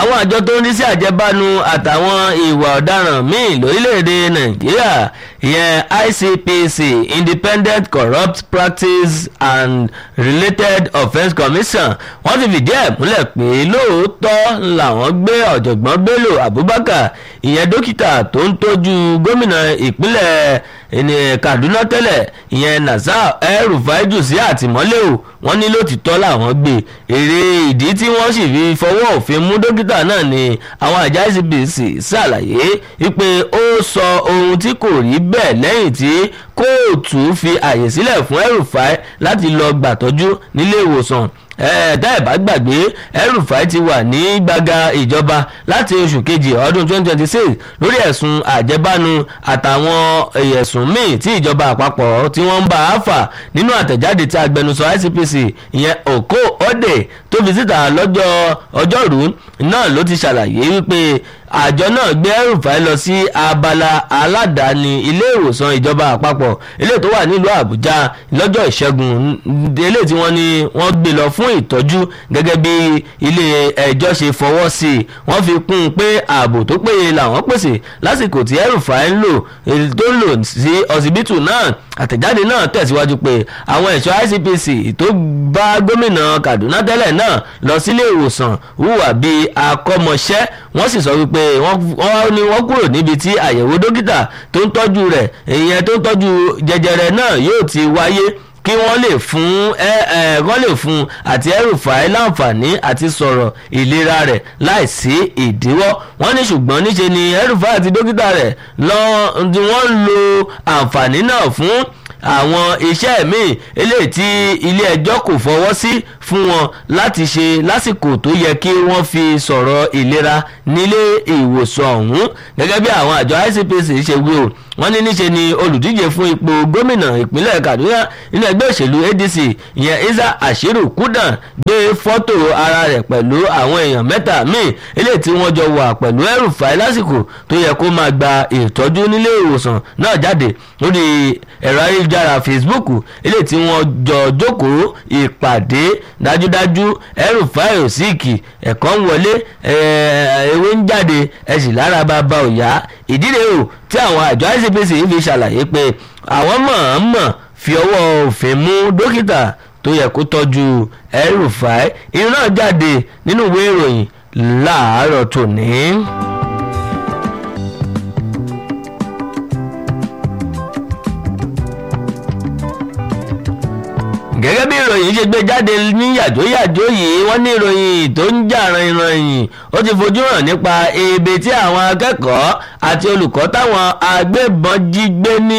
àwọn àjọ tó ń rí sí àjẹbánu àtàwọn ìwà ọ̀daràn míì lórílẹ̀‐èdè nàìjíríà ìyẹn ICPC Independent Corrupt Practice and Related Offence Commission wọ́n ti fìdí ẹ̀ múlẹ̀ pé lóòótọ́ làwọn gbé ọ̀jọ̀gbọ́n Bello Abubakar ìyẹn dókítà tó ń tọ́jú gómìnà ìpínlẹ̀ Kaduna tẹ́lẹ̀ ìyẹn Nasir El-Rufai jù sí àtìmọ́lé o wọ́n ní lótìtọ́ làwọn gbé èrè ìdí tí wọ́n sì fi fọwọ́ òfin mú dókítà náà ni àwọn àjọ ICPC ṣàlàyé wípé ó sọ ohun tí kò rí bẹ́ẹ̀ lẹ́yìn tí kóòtù fi àyè sílẹ̀ fún El-Rufai láti lọ gbàtọ́jú nílé ìwòsàn ẹ̀ẹ́dá ẹ̀ bá gbàgbé El-Rufai ti wà ní gbàgà ìjọba láti oṣù kejì ọdún 2026 lórí ẹ̀sùn àjẹbánu àtàwọn ẹ̀sùn míì tí ìjọba àpapọ̀ tí wọ́n ń bá a fà nínú àtẹ̀jáde tí agbẹnusọ ICPC ìyẹn Oko Ode tó fi síta lọ́jọ́ ọjọ́rú náà ló ti ṣàlàyé wípé àjọ náà gbé El-Rufai lọ sí abala aládàáni ilé ìwòsàn ìjọba àpapọ̀ ilé tó wà nílùú Àbújá lọ́jọ́ ìṣẹ́gun ilé tí wọ́n ní wọ́n gbé lọ fún ìtọ́jú gẹ́gẹ́ bí ilé ẹjọ́ ṣe fọwọ́ sí i wọ́n fi kún un pé ààbò tó péye làwọn pèsè lásìkò tí El-Rufai ń lò tó ń lò sí ọsibítù náà àtẹ̀jáde náà tẹ̀síwájú pé àwọn ẹ̀ṣọ́ ICPC tó bá gómìnà Kaduna tẹ́lẹ̀ náà lọ sílé ìwòsàn hùwà bíi akọ́mọṣẹ́ wọ́n sì sọ wípé wọ́n ní wọ́n kúrò níbi tí àyẹ̀wò dókítà tó ń tọ́jú rẹ̀ ìyẹn tó ń tọ́jú jẹjẹrẹ náà yóò ti wáyé kí wọ́n lè fún ẹ ẹ wọ́n lè fún àti El-Rufai láǹfààní àti sọ̀rọ̀ ìlera rẹ̀ láìsí ìdíwọ́ wọ́n ní ṣùgbọ́n níṣe ni El-Rufai àti dókítà rẹ̀ lọ́ọ́ tí wọ́n ń lo àǹfààní náà fún àwọn iṣẹ́ míì eléyìí tí ilé ẹjọ́ kò fọwọ́ sí fún wọn láti ṣe lásìkò tó yẹ kí wọ́n fi sọ̀rọ̀ ìlera nílé ìwòsàn ọ̀hún gẹ́gẹ́ bí àwọn àjọ ICPC ṣe wí o wọ́n ní níṣe ni olùdíje fún ipò gómìnà ìpínlẹ̀ Kaduna nínú ẹgbẹ́ òṣèlú ADC ìyẹn Isa Ashiru Kudan gbé fọ́tò ara rẹ̀ pẹ̀lú àwọn èèyàn mẹ́ta míì eléyìí tí wọ́n jọ wà pẹ̀lú El-Rufai lásìkò tó yẹ kó máa gba ìtọ́jú nílé ìwòsàn náà jáde lórí ẹ̀rọ ayélujára Facebook eléyìí tí wọ́n jọ jókòó ìpàdé dájúdájú El-Rufai ò síìkì ẹ̀kọ́ ń wọlé ewé ń jáde ẹ̀sìn lára bàbá òyà ìdílé o tí àwọn àjọ ICPC fi ṣàlàyé pé àwọn mọ̀ọ́mọ̀ fi ọwọ́ òfin mú dókítà tó yẹ kó tọ́jú El-Rufai irun náà jáde nínú ìwé ìròyìn láàárọ̀ tòní. gẹ́gẹ́ bí ìròyìn ṣe gbé jáde ní yàjóyàjó yìí wọ́n ní ìròyìn tó ń jà rìnrìn ó ti fojú hàn nípa ebe tí àwọn akẹ́kọ̀ọ́ àti olùkọ́ táwọn agbébọn jí gbé ní